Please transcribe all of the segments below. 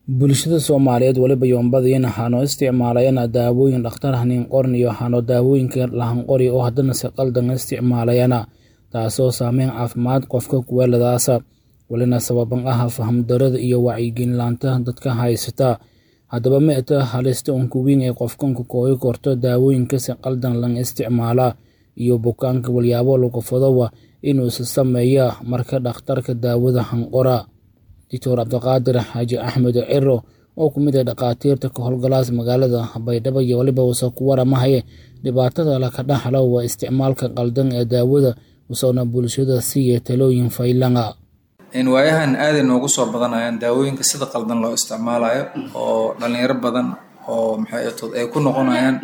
bulshada soomaaliyeed weliba yoonbadiina hano isticmaalayana daawooyin dhakhtar haniinqorin iyo hano daawooyinka lahanqori oo haddana si qaldan isticmaalayana taasoo saameyn caafimaad qofka kuweeladaasa welina sababan ah fahamdarada iyo wacyigelinlaanta dadka haysata haddaba meeta halista unkuwiin ee qofkanku koogi korto daawooyinka si qaldan lang isticmaala iyo bukaanka walyaabo lagu fadowa inuusa sameeya marka dhakhtarka daawada hanqora doctor cabdiqaadir xaaji axmed ciro oo ku mid ah dhakhaatiirta ka howlgalaas magaalada baydhabo iyo weliba uuse ku waramahaye dhibaatada laka dhaxlo waa isticmaalka qaldan ee daawada usoona bulshada siiya talooyin faylanga waayahan aaday noogu soo badanayaan daawooyinka sida qaldan loo isticmaalayo oo dhalinyaro badan oo maxaytood ay ku noqonayaan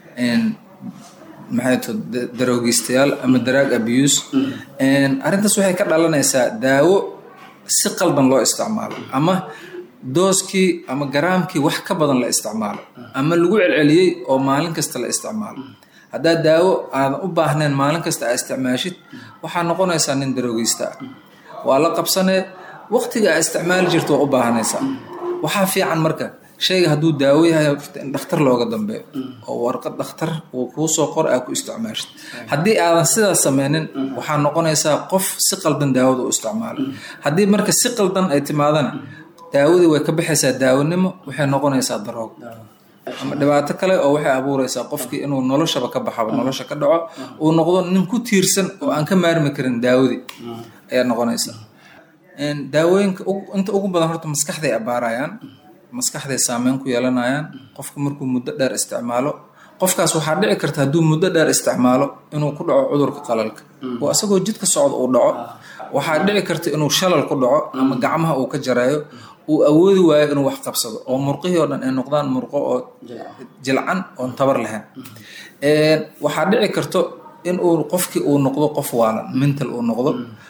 maxaytood daroogistayaal ama daraag abuse arrintaas waxay ka dhalanaysaa daawo si qaldan loo isticmaalo ama dooskii ama garaamkii wax ka badan la isticmaalo ama lagu celceliyey oo maalin kasta la isticmaalo haddaad daawo aadan u baahnayn maalin kasta aa isticmaashid waxaa noqonaysaa nin daroogeysta ah waa la qabsanee waqtiga aa isticmaali jirta waa u baahanaysaa waxaa fiican marka shayga hadduu daawo yahay in dhakhtar looga dambeeyo oo warqad dhakhtar uu kuu soo qor aa ku isticmaashid haddii aadan sidaas sameynin waxaa noqonaysaa qof si qaldan daawada u isticmaala haddii marka si qaldan ay timaadana daawadii way ka baxaysaa daawanimo waxay noqonaysaa daroog ama dhibaato kale oo waxay abuureysaa qofkii inuu noloshaba ka baxaba nolosha ka dhaco uu noqdo nin ku tiirsan oo aan ka maarmi karin daawadii ayaa noqonaysaa daawooyinka inta ugu badan horta maskaxday abaarayaan maskaxday saameyn ku yeelanayaan qofku markuu muddo dheer isticmaalo qofkaas waxaa dhici karta hadduu muddo dheer isticmaalo inuu ku dhaco cudurka qalalka oo asagoo jidka socda uu dhaco waxaa dhici karta inuu shalal ku dhaco ama gacmaha uu ka jareeyo uu awoodi waayo inuu wax qabsado oo murqihii oo dhan ay noqdaan murqo oo jilcan oon tabar lahayn waxaa dhici karto in uu qofkii uu noqdo qof waalan mental uu noqdo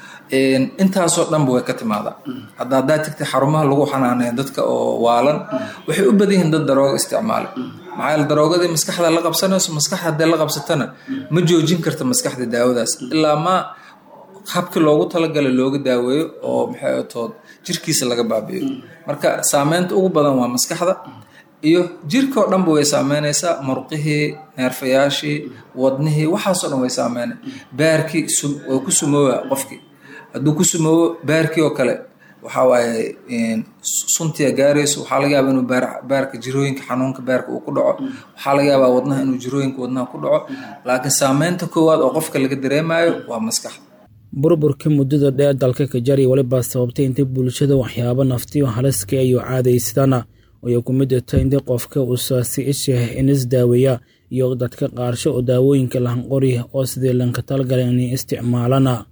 intaasoo dhanba way ka timaadaa hadda haddaa tagtay xarumaha lagu xanaaneeya dadka oo waalan waxay u badan yihiin dad darooga isticmaala maxaa yaele daroogadii maskaxda la qabsanayso maskaxda haddee la qabsatana ma joojin karta maskaxda daawadaas ilaa maa habkii loogu talagalay looga daaweeyo oo maxay tood jirkiisa laga baabi'iyo marka saameynta ugu badan waa maskaxda iyo jirkao dhanba way saameynaysaa murqihii neerfayaashii wadnihii waxaasoo dhan way saameynay baarkii waa ku sumooba qofkii hadduu ku sumoobo baarkii oo kale waxaa waaye suntiya gaarayso waxaa laga yaabaa inuu baarka jirooyinka xanuunka baarka uu ku dhaco waxaa laga yaabaa wadnaha inuu jirooyinka wadnaha ku dhaco laakiin saameynta koowaad oo qofka laga dareemayo waa maskaxda burburkii muddada dheer dalka ka jari weliba sababtay intay bulshada waxyaabo naftiyo haliska iyo caadaysadana ayay ku mid ta inta qofka usaasi ishah inis daaweeya iyo dadka qaarsho oo daawooyinka lahanqori oo sidii lanka talgala inay isticmaalana